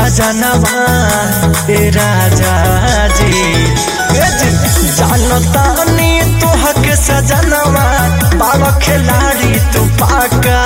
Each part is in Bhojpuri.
सजनवा ए राजा जी ए जी, जानता नी तोहक सजनवा बाल खिलाड़ी तू पाका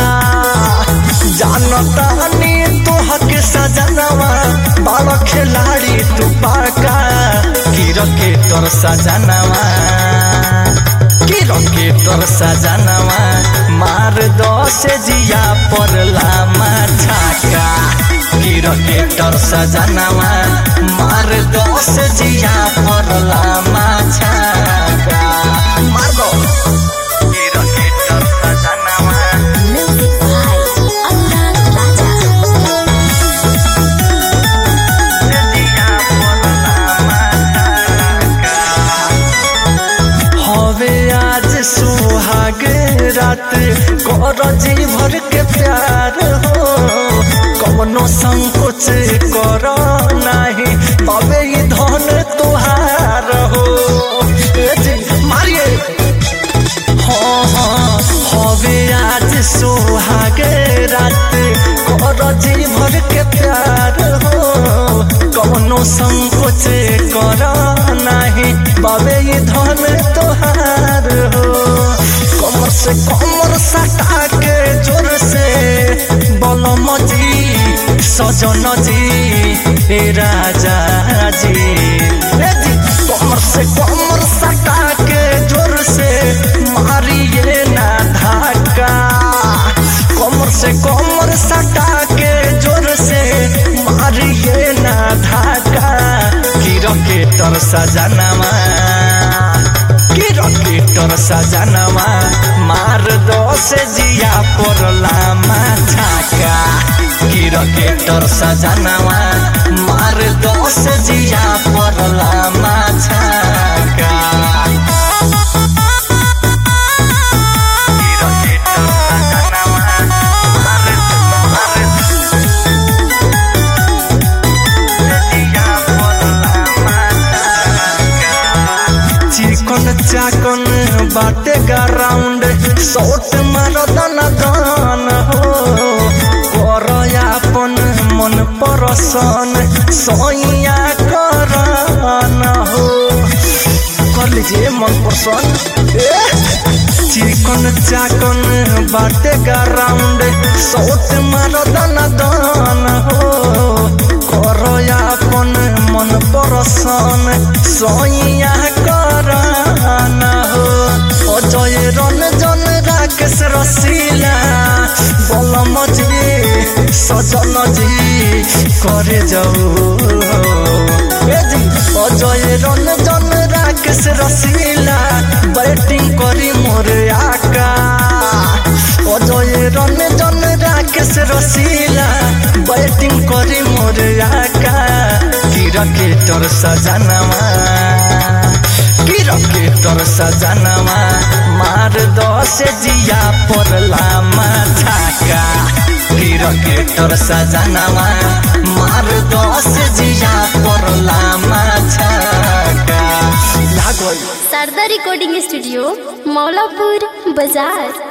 जानता नी तोहक सजनवा बाल खिलाड़ी तू पाका की रखे तोर सजनवा की रखे तोर सजनवा मार दो से जिया पड़ला छाका की रखे तोर सजनवा मार दो से जिया पड़ला छाका मार दो की रखे तोर सजनवा Music by Adnan Raja. हवे आज सुहाग रात कर जी भर के प्यार हो कवनो संकोच कर नाही तबे ई धन तुहार हो ए जी, मारिए हाँ हाँ हवे आज सुहाग रात कर जी भर के प्यार हो कवनो संकोच कर नाही बाबे ये धन तोहार हो कमर से कमर सटा के जोर से बलम जी सजन जी ए राजा जी ए जी कमर से कमर सटा के जोर से मारिए ना धाका कमर से कमर सटा के जोर से मारिए ना धाका की रकेटर सजनवा की रकेटर सजनवा मार दो से जिया पड़ला छाका की रकेटर सजनवा मार दो से जिया पड़ला छाका की रकेटर सजनवा मार चिकन चाकन बाटे ग्राउंड शॉट मार दन दन हो कर अपन मन परसन सैया करन हो कर लीजिए मन पसंद चिकन चाकन बाटे ग्राउंड शॉट मार दन दन हो कर अपन मन परसन सैया करन हो अजय रंजन राकेश रसीला बलम जी सजन जी करे जाऊ ए जी अजय रंजन राकेश रसीला बैटिंग करी मोर आका अजय रंजन राकेश रसीला बैटिंग करी मोर आका की रकेटर सजनवा की रकेटर सजनवा मार दो से जिया पड़ला छाका की रकेटर सजनवा मार दो से जिया पड़ला छाका लागल शारदा रिकॉर्डिंग स्टूडियो मौलापुर बाजार